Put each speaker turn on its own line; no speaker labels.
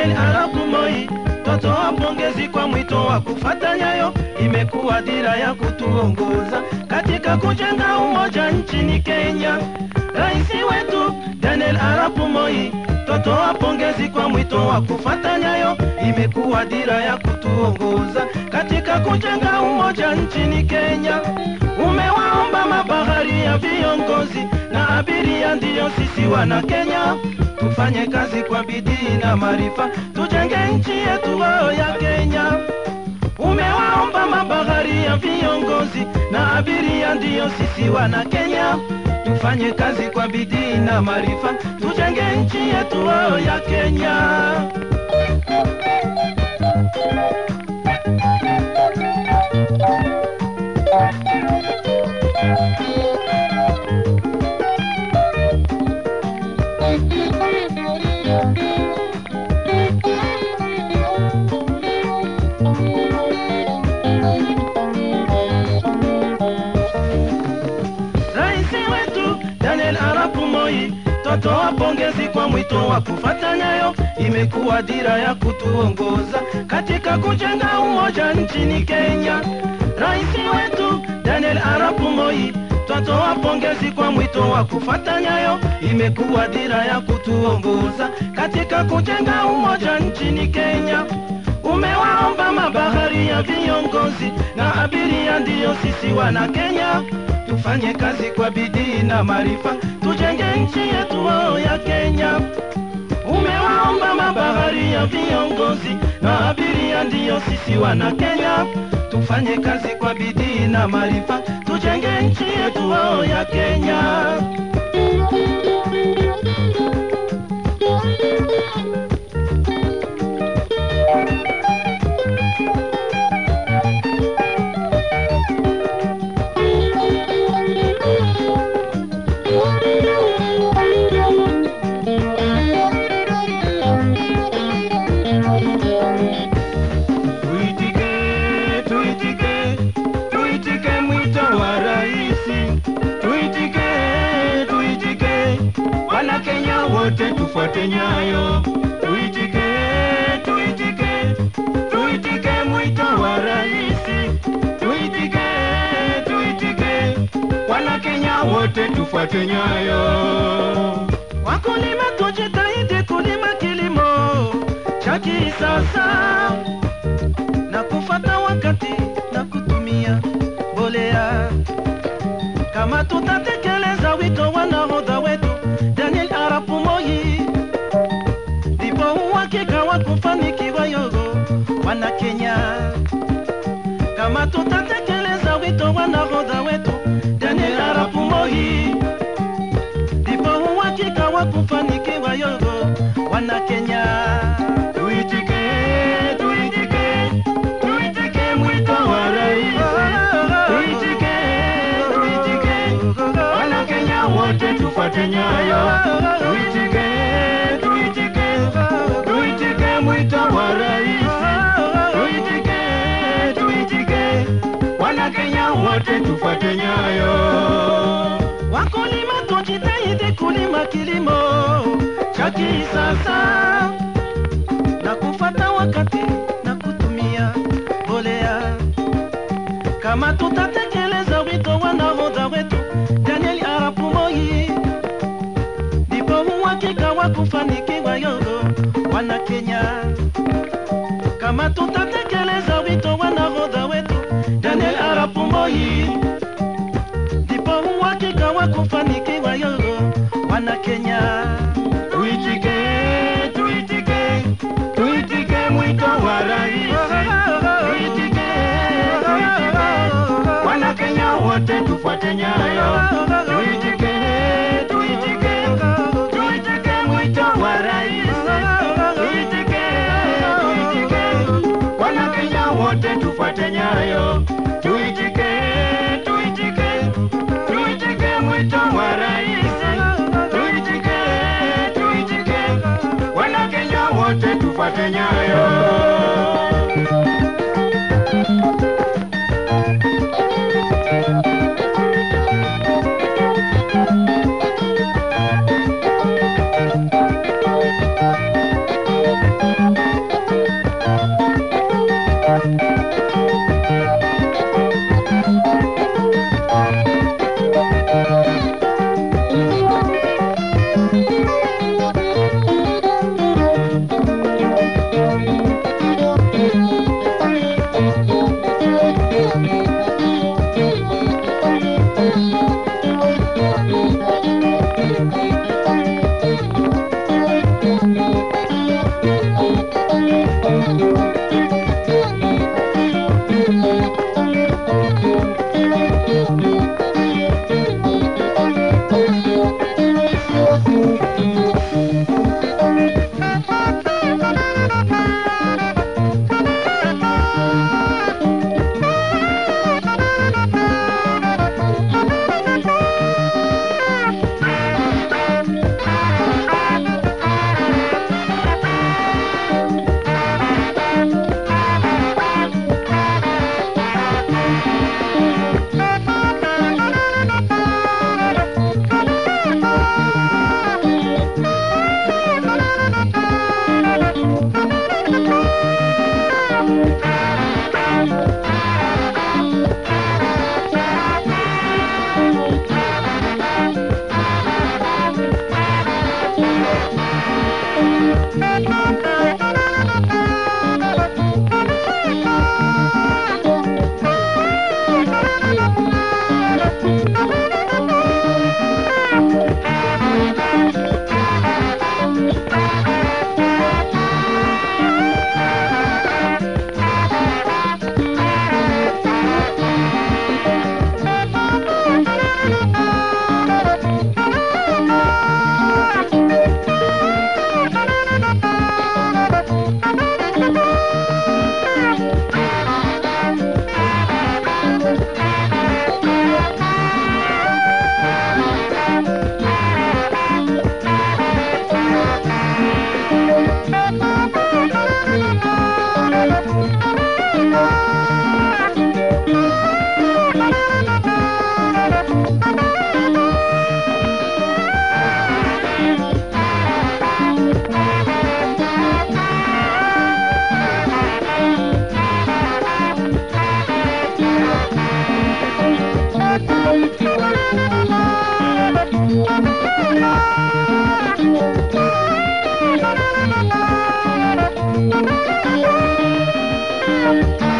Daniel Arap Moi, totoa pongezi kwa mwito wa kufata nyayo, imekuwa dira ya kutuongoza katika kujenga umoja nchini Kenya. Rais wetu Daniel Arap Moi, totoa pongezi kwa mwito wa kufata nyayo, imekuwa dira ya kutuongoza katika kujenga umoja nchini Kenya. Umewaomba mabahari ya viongozi na abiria, ndiyo sisi wana Kenya, tufanye kazi kwa bidii na maarifa, tujenge nchi yetu wao ya Kenya. Umewaomba mabahari ya viongozi na abiria, ndiyo sisi wana Kenya, tufanye kazi kwa bidii na maarifa, tujenge nchi yetu wao ya Kenya. Rais wetu Daniel Arap Moi, totoa pongezi kwa mwito wa kufata nyayo, imekuwa dira ya kutuongoza katika kujenga umoja nchini Kenya. Rais wetu Daniel Arap Moi, twatoa pongezi kwa mwito wa kufata nyayo, imekuwa dira ya kutuongoza katika kujenga umoja nchini Kenya. Umewaomba mabahari ya viongozi na abiria, ndiyo sisi wana Kenya, tufanye kazi kwa bidii na maarifa, tujenge nchi yetu wao ya Kenya. Umewaomba mabahari ya viongozi na abiria, ndiyo sisi wana Kenya, tufanye kazi kwa bidii na maarifa, tujenge nchi yetu wao ya Kenya. Tuitike, tuitike, tuitike mwito wa raisi. Tuitike, tuitike, wana Kenya wote tufuate nyayo. Tuitike, tuitike, tuitike mwito wa raisi. Tuitike, tuitike, wana Kenya wote tufuate nyayo. Wakulima tujitahidi kulima kilimo cha kisasa na kufata wakati na kutumia mbolea. Kama tutatekeleza wito wa nahodha wetu Daniel Arap Moi, ndipo uhakika wa kufanikiwa yogo wana Kenya. Kama tutatekeleza wito wa nahodha wetu Daniel Arap Moi, ndipo uhakika wa kufanikiwa yogo wana Kenya. Tuitike, tuitike, tuitike mwito wa rais. Tuitike, tuitike, wana Kenya wote tufuate nyayo. Tuitike, tuitike, tuitike mwito wa rais. Tuitike, tuitike, wana Kenya wote tufuate nyayo. Wakulima tujitahidi kulima kilimo cha kisasa na kufata wakati na kutumia mbolea. Kama tutatekeleza wito wa nahodha wetu Daniel Arap Moi, ndipo uhakika wa kufanikiwa yogo wana Kenya. Kama tutatekeleza wito wa nahodha wetu Daniel Arap Moi, ndipo uhakika wa kufanikiwa yogo wana Kenya. Tuitike, tuitike, tuitike mwito wa rais. Tuitike, tuitike, wana Kenya wote tufuate nyayo. Tuitike, tuitike, tuitike mwito wa rais. Tuitike, tuitike, wana Kenya wote tufuate nyayo. Tuitike, tuitike, tuitike mwito wa rais. Tuitike, tuitike, wana Kenya wote tufuate nyayo.
Thank you.